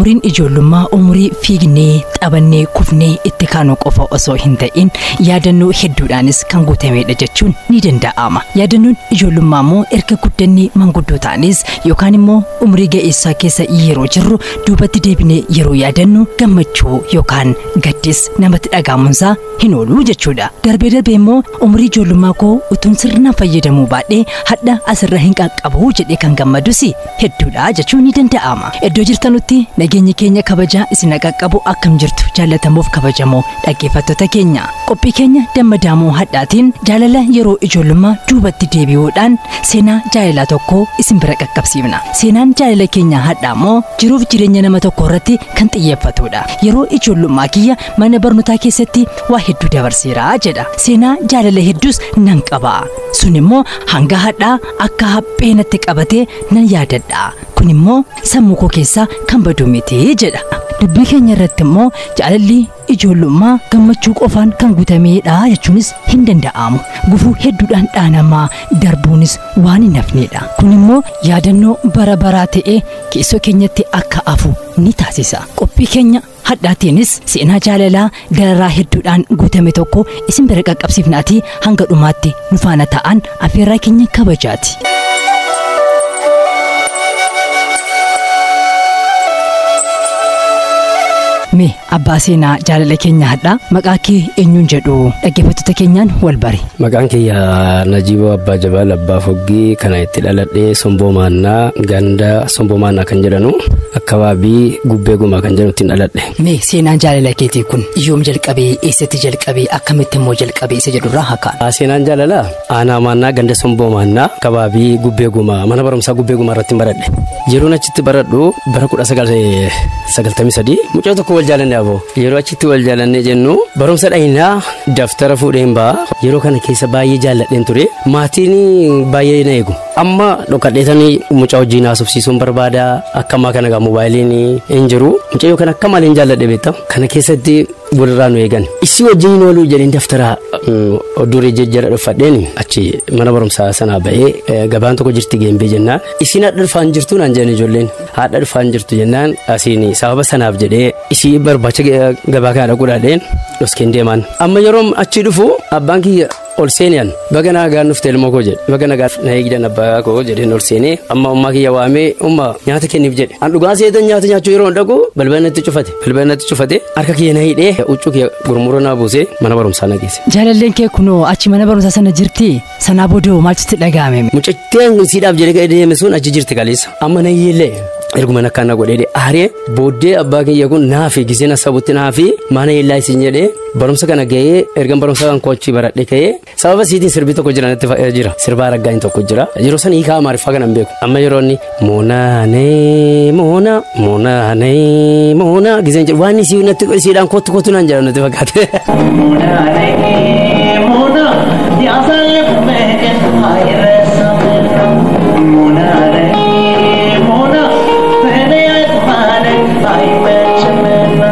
umriin ijoollummaa umurii fiignee taphannee kufnee itti kaanuu qofa osoo hin ta'in yaadannoo hedduudhaanis kan guutamedha jechuun ni danda'ama yaadannoon ijoollummaa immoo erga guddannee manguddoo ta'anis yookaan immoo umrii ga'eessaa keessa yeroo jirru duubatti deebinee yeroo yaadannu gammachuu yookaan gaddis namatti dhagaamuunsaa hin oolu jechuudha darbee darbee immoo umrii ijoollummaa koo utuun sirnaan fayyadamuu baadhee hadha asirra hin qaqqabu jedhee kan gammadus hedduudha jechuun ni danda'ama iddoo jirtanutti nageenyi keenya kabajaa isin qaqqabu akkam jirtu jaallatamuuf kabajamoo dhaggeeffattoota keenya qophii keenya dammadaamoo hadhaatiin jaalala yeroo ijoollummaa duubatti deebi'uudhaan seenaa jaalalaa tokko isin bira qaqqabsiifna seenaan jaalala keenya hadhaa immoo jiruuf jireenya nama tokko irratti kan xiyyeeffatudha yeroo ijoollummaa kiyya mana barnootaa keessatti waa hedduu dabarseera jedha seenaa jaalala hedduus nan qaba sun immoo hanga hadhaa akka haphee natti qabatee nan yaadadha kun immoo sammuu koo keessaa kan badu miti jedha dubbii keenya irratti immoo jaalalli ijoollummaa gammachuu qofaan kan guutameedha jechuunis hin danda'amu gufuu hedduudhaan dhaanamaa darbuunis waan hin hafneedha kun immoo yaadannoo bara baraa ta'ee keessoo keenyatti akka hafu ni taasisa qophii keenya hadhaatiinis seenaa jaalalaa dararaa hedduudhaan guutame tokko isin bira qaqqabsiifnaatii hanga dhumaatti nu faana ta'an affeerraa keenya kabajaati. mee abbaa seenaa jaalala keenya hadhaa maqaa kee eenyuun jedhu dhaggeeffattoota keenyaan wal bari. Maqaan kiyya Najiiboo Abbaa Jabaal Abbaa Foggii kana itti dhaladhee Somboo Maannaa ganda Somboo Maannaa kan jedhanu akkabaabii gubbee gumaa kan jedhamu ittiin dhaladhe. Mee seenaan jaalala keetii kun yoom jalqabee eessatti jalqabee akkamitti immoo jalqabee isa jedhurraa hakaan. Seenaan jaalalaa aanaa maannaa ganda Somboo Maannaa akkabaabii gubbee gumaa mana barumsaa gubbee gumaa irratti baradhe. Yeroon achitti baradhu bara kudha sagaltamii sadii mucaa tokko wal jaalanne aboo yeroo achitti wal jaalanne jennu barumsa dhahinaa daftara fuudheen ba'a yeroo kana keessa baay'ee jaalladheen ture maatiin baay'ee na eegu amma dhokadheetanii mucaa wajjin haasofsiisuun barbaada akkamaa kana gaa moobaayiliin hin jiru mucayyoo kana akka maaliin jaalladhe beektaa kana keessatti walirraa nu eegan isii wajjin hin ooluu jedheen daftara duree jejjera dhuffadheen achi mana barumsaa sanaa ba'ee gabaan tokko jirti geembee jennaan isiin haadha dhufaan jirtu naan jedhan ijoolleen haadha dhufaan jirtu jennaan asiin sababa sanaaf jedhee isii barbaacha gabaa kana dhaquudhaadheen dhoskeen deeman amma yeroo achi dhufu abbaan kiyya ol seeniyaan baga nagaan dhufte ilmoo koo jedhe baga nagaa na eegdan abbaa koo jedheen ol seenee amma ummaa kiyya waamee umma nyaata kenniif jedhe an dhugaa seetan nyaata nyaachuu yeroo dhaqu balbalnatti cufate balbalnatti cufate harka kiyya na hidhee huccuu kiyya gurmuroo naa buusee mana barumsaa na geesse. Jaalalleen kee kunoo achi mana barumsaa sana jirti sanaa boodoo maalchitti dhaga'ame. Mucattiin siidhaaf jedhee deeme sun achi jirti kaleessa amma na hiillee erguma nakkaan na godhee aaree booddee abbaa kiyya kun naafi gisee na sabutti naafi mana hiillaa isin jedhee barumsa kana gahee ergan barumsa kan kochi baradhe ka'ee sababa siitiin sirbii tokko jiranitti jira sirbaa raggaa'in tokko jira yeroo san hiikaa amaariffaa kana hin beeku amma yeroo inni moonaanee moona moonaanee moona giseen jedhu waan isii natti isiidhaan kottu kottu naan jedhan natti fakkaate. Moonaanee moona yaasaalee kumeeke ayirreessa moonaanee moona fedhee ayitumaane ayimeecha meena.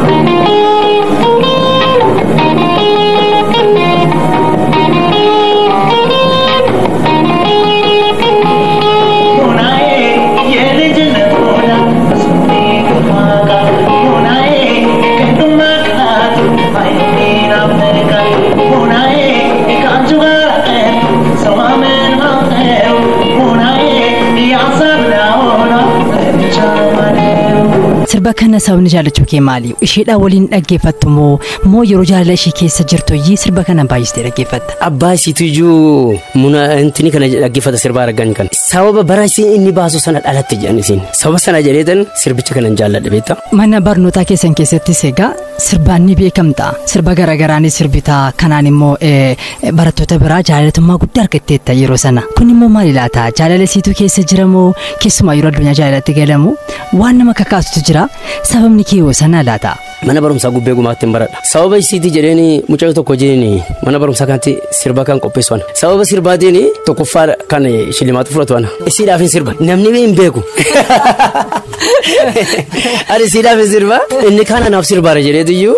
sirba kana sababni jaallachuu kee maali isheedhaa waliin dhaggeeffattu moo moo yeroo jaalala ishee keessa jirtu iyyii sirba kana baay'istee dhaggeeffatta. Abbaa isiitu iyyuu muna intini kana dhaggeeffata sirbaa argan kan sababa bara isiin inni baasu sana dhalatte jedhan isiin sababa sana jedheetan sirbicha kanan jaalladhe beektaa. Mana barnootaa keessan keessattis egaa sirbaan ni beekamta sirba garaagaraa ni sirbita kanaan immoo barattoota biraa jaalatamummaa guddaa argatteetta yeroo sana kun immoo maali laata jaalala isiitu keessa jiramoo keessumaa yeroo addunyaa jaalalatti galamu waan nama kakaasutu jira sababni kee yoo sana laata. Mana barumsaa gubbee gumaatti hin baradha. Sababa isiiti jedheen mucayyoo tokko jedheen mana barumsaa kanatti sirba kan qopheessu ana. Sababa sirbaatiin tokkoffaa kan shillimaatu fudhatu ana. Isiidhaaf hin sirba. Namni hin beeku. Ani isiidhaaf hin sirba. Inni kaan anaaf sirbaara jedheetu iyyuu.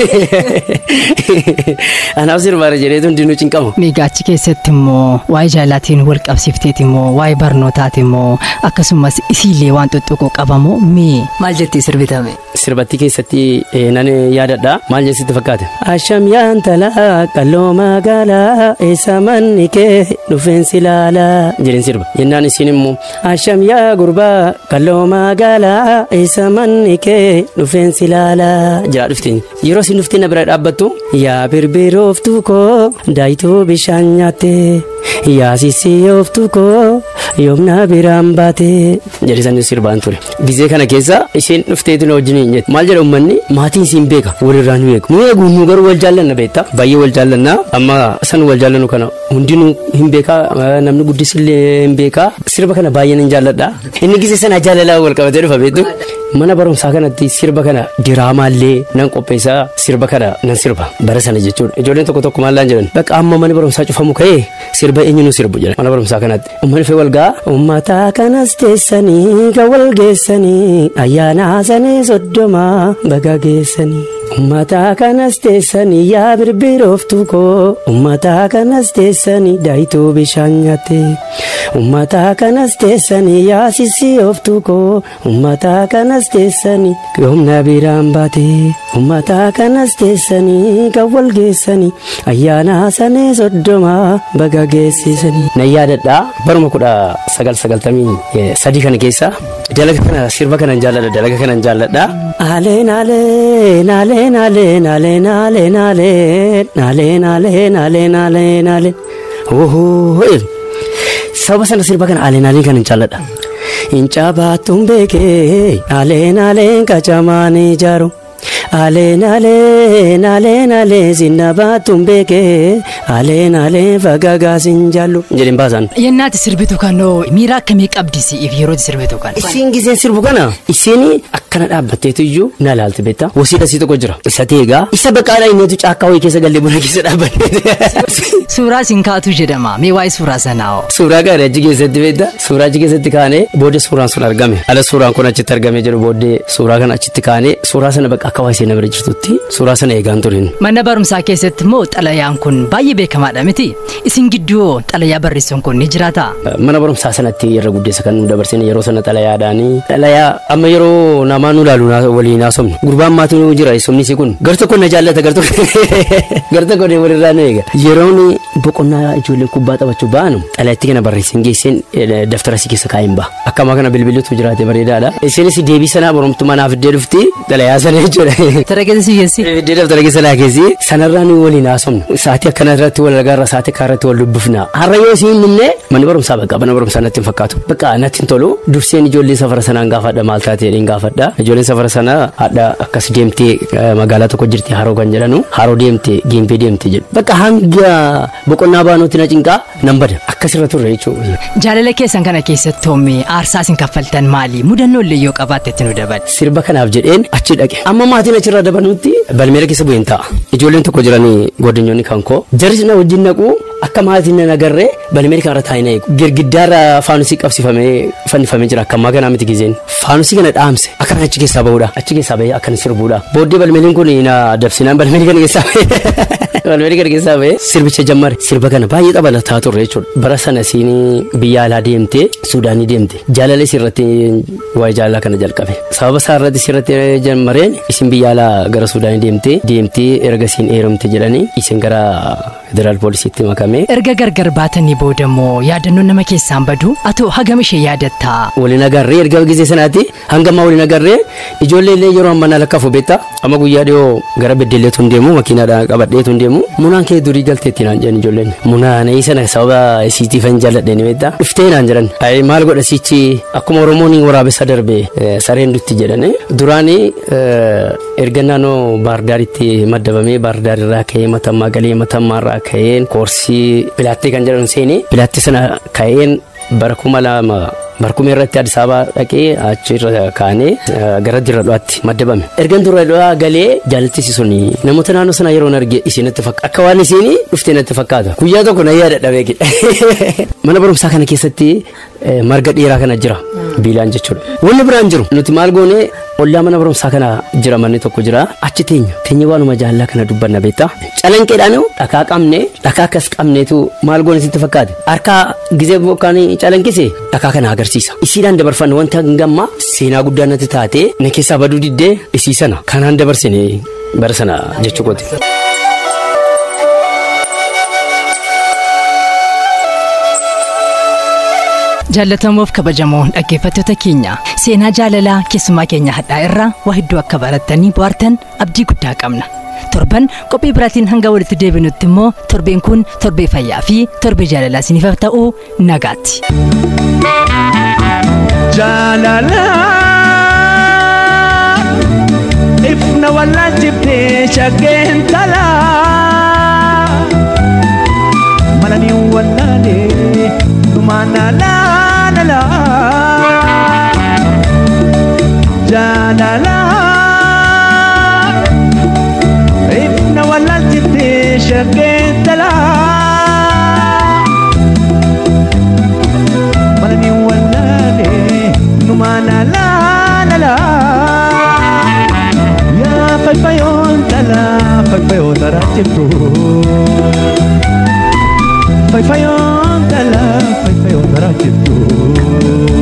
Anaaf sirbaara jedheetu hundinuu cinqamu. Miigaachi keessatti immoo waa'ee jaalaatiin wal qabsiifteeti immoo waa'ee barnootaati immoo akkasumas isiillee waan xuxuqoo qabamoo mee maal jettee sirbitame. Sirbatti keessatti eh, nan yaadadha maal jeesitti fakkaate. Asham yaantala qalloo magaalaa eessa manni kee dhufeensi laalaa jedhin sirba. Yennaan isin immoo asham yaa gurbaa qalloo magaalaa eessa manni kee dhufeensi laalaa jedhaa dhuftiin. Yeroo isin dhuftiin na bira dhaabbattu yaa birbirooftuu koo daayituu bishaan nyaatte yaa sisiyooftuu koo yoomna biraan baate jedhisan sirbaan ture. Gizee kana keessa isheen dhufteetu na wajjin hin jette maal jedha uummanni maatiin siin beeka walirraa nu eegu nu eegu nu garuu wal jaallanna beektaa baay'ee wal jaallanna amma san wal jaallannu kana hundinuu hin beekaa eh, namni guddisillee hin beekaa sirba kana baay'een hin jaalladha inni gizee sana jaalalaa wal qabatee dhufa beektu mana barumsaa kanatti sirba kana diraamaallee nan qopheessaa sirba kana nan sirba bara sana jechuudha ijoolleen tokko tokko maallaan jedhan bakka amma mana barumsaa cufamu ka'ee sirba eenyuun sirbu jedhan mana barumsaa kanatti uummanni fee wal ga'a uummataa kanas teessanii kan wal geessanii ayyaana sanii soddoma baga geessanii. Uummataa kanas teessanii yaa birbirooftuu koo uummataa kanas teessanii daayituu bishaan nyaatte uummataa kanas teessanii yaa sisiyooftuu koo uummataa kanas teessanii yoomna biraan baate uummataa kanas teessanii kan wal geessanii ayyaana sanee soddoma baga geessisanii. Na yaadadhaa baruma kudha sagal sagaltamii eh, sadii kana keessa dalaga kana sirba kanan jaalladha dalaga kanan jaalladha. Aleen aleen aleen aleen aleen aleen aleen aleen aleen aleen aleen aleen ohoo sababa sana sirba kana aleen aleen kanan jaalladha. Incaa baattuun beekee aleen aleen qacamaan ijaaru. Aleen aleen aleen aleen sinna baattuun beekee aleen aleen fagaagaa sin jaallu. Jedhin baasan. Yennaati sirbitu kanoo miira akkamii qabdi si'iif yeroo sirbitu kan. Isiin giseen sirbu kana isiin akkana dhaabbatteetu iyyuu na ilaalti beektaa wasiidha sii tokko jira isa teegaa isa baqaadhaa innitu caakkaa wayii keessa gallee buna keessa dhaabbattee Suuraa siin kaatu jedhama mee waa'ee suuraa sanaa hoo. suuraa gaarii achi keessatti beektaa suuraa achi keessatti kaanee booddee suuraan sun argame ala suuraan kun achitti argamee jiru booddee suuraa kana achitti kaanee suuraa sana bakka akka waayee na bira jirtutti suuraa sana eegaan turin. Mana barumsaa keessatti immoo xalayaan kun baay'ee beekamaadha miti. Isin gidduu hoo xalayaa barreessuun kun ni jiraata. mana barumsaa sanatti irra guddeessa kan nu dabarsine yeroo sana xalayaadhaani xalayaa amma yeroo namaa nu ilaalu naa- waliin haasofnu gurbaan maatii nu jira somni isii kun gar tokko na jaallata gar tokko gar tokko ne walirraa nu eega yeroon boqonnaa ijoolleen kubbaa taphachuu ba'anu xalayaatti kana barreessin geessin eh, daftara si keessa kaa'in ba'a akkamaa kana bilbilutu jiraate bareedaadha isinis deebii sanaa boromtumaa naaf iddee dhufti xalayaa sana jechuudha Tara keessa si keessi. Iddoo daftara keessa laa keessi sanarraa nu waliin haasofnu sa'aatii akkana irratti wal agarra sa'aatii akka irratti wal dubbifna har'a yoo siin minne manni barumsaa bakka mana barumsaa natti hin fakkaatu bakka natti hin tolu durseen ijoollee safara sanaan gaafadha maal taate jedheen gaafadha ijoolleen safara sanaa hadha akkas deemtee eh, magaalaa tokko jirti haroo kan jedhanu haroo deemte giimpee deemte jedhu bakka hanga boqonnaa baanuutti na cinqaa nan bada akkasirra turre jechuudha. Jaalala keessan kana keessatti hoomee aarsaa isin kaffaltan maali? Mudannoo illee yoo qabaatte itti nu dabal. sirba kanaaf jedheen achi dhaqe amma maatiin achirraa dabanutti balmeera keessa bu'een ta'a ijoolleen tokko jiranii godinyoonni kan koo jarris na wajjin naqu akka maatiin na nagarree balmeera kanarra taa'ina eegu girgiddaarra faanusii qabsifamee fannifamee jira akka ammaa kanaa miti gizeen faanusii kana dhaamse akkan achi keessaa ba'uudha achi keessaa ba'ee akkan sirbuudha booddee balmeeriin kun na dabsinaan balmeerii kana keessaa ba'ee balmeerii kana keessaa ba'ee sirbicha jammare sirba kana baay'ee xabalataa turre jechuudha bara sana siin biyya alaa deemte suudaanii deemte jaalala isirratti waa'ee jaalalaa kana jalqabe sababa isaa irratti isirratti jammareen isin biyya alaa gara suudaanii deemte deemtee erga isiin heerumte jedhanii isin gara federaal poolisiitti makame Erga gargar baatanii booda immoo yaadannoon nama keessaan badu atoo hagam ishee yaadattaa. waliin agarree erga gisee sanaatti hanga ammaa waliin agarree ijoollee illee yeroo ammaa na lakkaa'u beektaa amma guyyaa dhiyoo gara beddelleetu hin deemu makiinaadhaan qabadheetu hin deemu munaan kee durii galteetti naan jedhan ijoolleen munaan sana sababa isiitiif hin jaalladheen beektaa dhuftee naan jedhan ayi maal godha sichi akkuma oromoon waraabessa darbe eh, sareen dutti jedhane duraanii eh, erga naannoo baardaaritti maddabamee baardaarirraa ka'ee matammaa galee matammaarraa ka'een koorsii pilaattee kan jedhan seenee pilaattee sana ka'een bara kuma lama barkumee irratti Addis Ababaa dhaqee achirra kaanee eh, gara dirra dhuwaatti maddabame. Ergan dirra dhuwaa galee jaalattis sun namoota naannoo sana yeroo arge isinatti fakkaata. Akka waan isiin dhuftee natti fakkaata. Guyyaa tokko na yaada dhabee Mana barumsaa kana keessatti eh, marga dheeraa kana jira. biilaan jechuudha. Wanni biraan jiru nuti maal goone ollaa mana barumsaa kana jira manni tokko jira achi teenya teenya waanuma jaallaa kana dubbanna beektaa calanqeedhaan dhakaa qabne dhakaa akkas qabneetu maal goone sitti fakkaate harkaa gizee bokkaan calanqise dhakaa kana agarsiisa isiidhaan dabarfanne wanta gamma seenaa guddaa natti taate na keessaa baduu diddee isii sana kanaan dabarsine bara sana jechuu kooti. Jaallatamuuf kabajamoo dhaggeeffattoota keenya seenaa jaalalaa keessumaa keenya hadhaa irraa waa hedduu akka barattanii bohaartan abdii guddaa qabna. Torban qophii biraatiin hanga walitti deebinutti immoo torbeen kun torbee fayyaa fi torbee jaalalaa isiniif ta'uu nagaatti. jaalala ifna wallaalchiftee shaggeen talaa malanii wallaalee dhumaana laalala jaalala ifna wallaalchiftee shaggeen talaa malani wallale numana la la la ya fai fai on tala fai fai on tara tipu fai fai on tala fai fai on tara tipu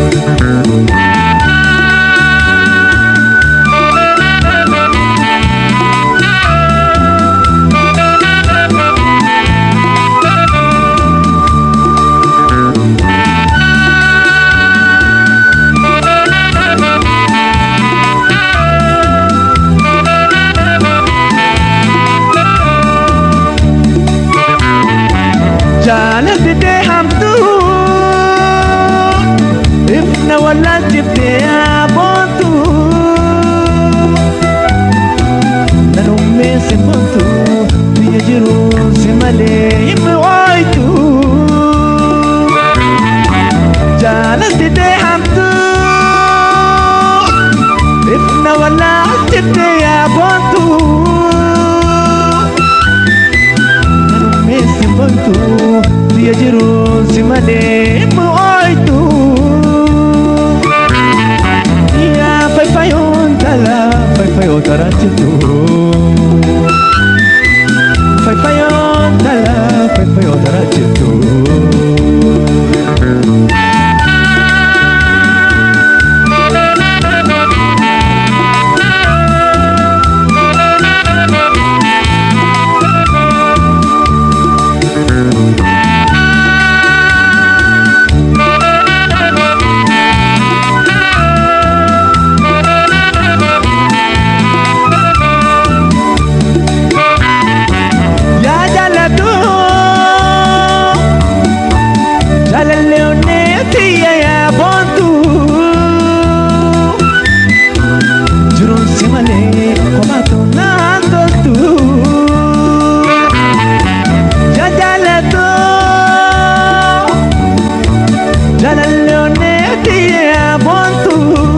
jaalatti hamtu ifna wallaalchiftee aboontu nanummeessi foontu biyya jiru si malee himmi ooytu jaalatti hamtu ifna wallaalchiftee aboontu Messi bontu Dia jiru si made moitu Ya fai fai on tala fai fai on tara chitu Fai fai on tala fai fai on tara chitu Ya jalatu Jalalle onne tiya ya bontu Jurun simale komato nandotu Ya jalatu Jalalle onne tiya ya bontu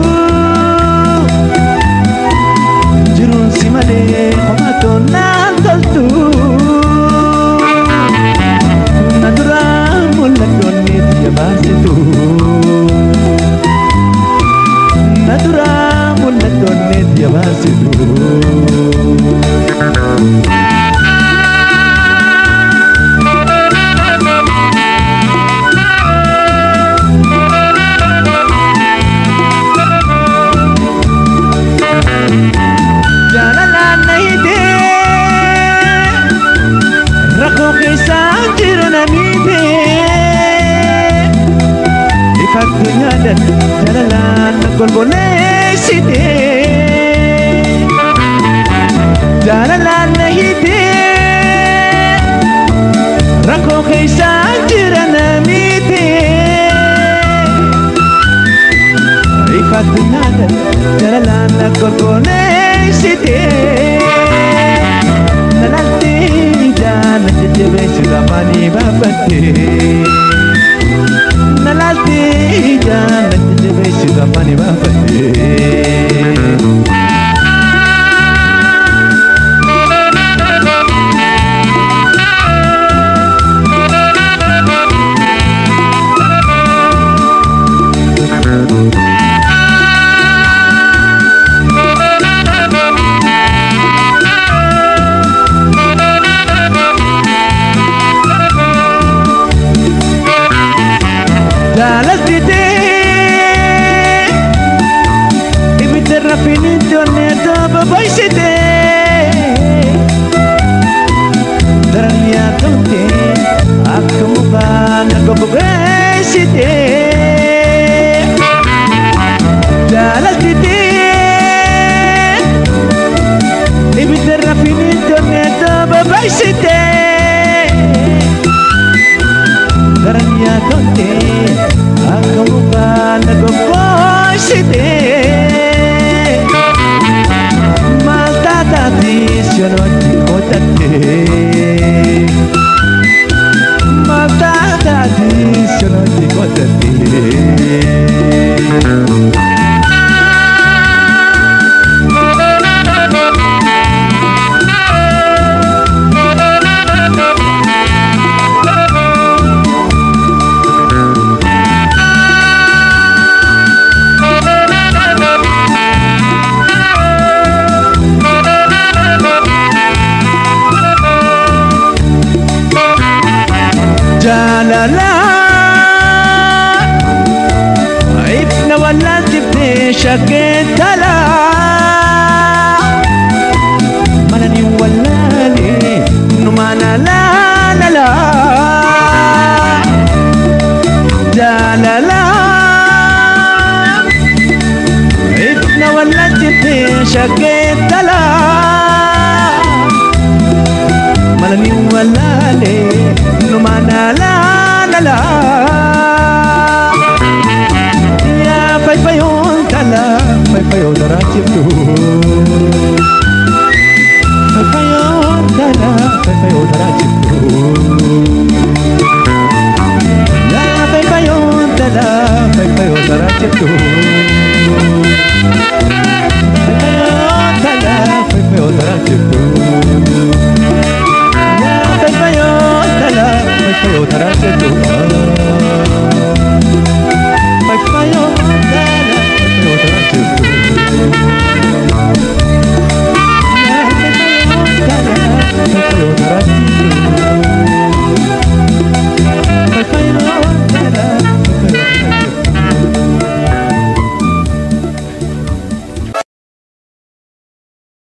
Jirun simale komato nandotu Natura mul'attoonni biyya baasitu Natura mul'attoonni biyya baasitu Jaalalaan na hidhee rakkoo keessaan jiru namiite ifattu yaadan jaalalaan na golboleessite jaalalaan na hidhee rakkoo keessaan jira namiite ifattu yaadan jaalalaan na golboleessite Nalatti jaana jajjabeessu lamaanii baafatte. Nalatti jaana jajjabeessu lamaanii baafatte. jaalatite ibidda rafinitti onneeto babaysite daran yaatote akka mukaan akka bobeessite jaalatite ibidda rafinitti onneeto babaysite daran yaatote akka mukaan akka bobeessite maltaataati sionotti qotatte maltaataati sionotti qotatte jaalala ifna wallaaltifte shakkeentala manani wallaale numaana laalala jaalala ifna wallaaltifte shakkeentala malani wallale numana la la la ya fai fai on kala fai fai on darachibdu fai fai on kala fai fai on darachibdu ya fai fai on kala fai fai on darachibdu fai fai on kala fai fai on darachibdu Bye.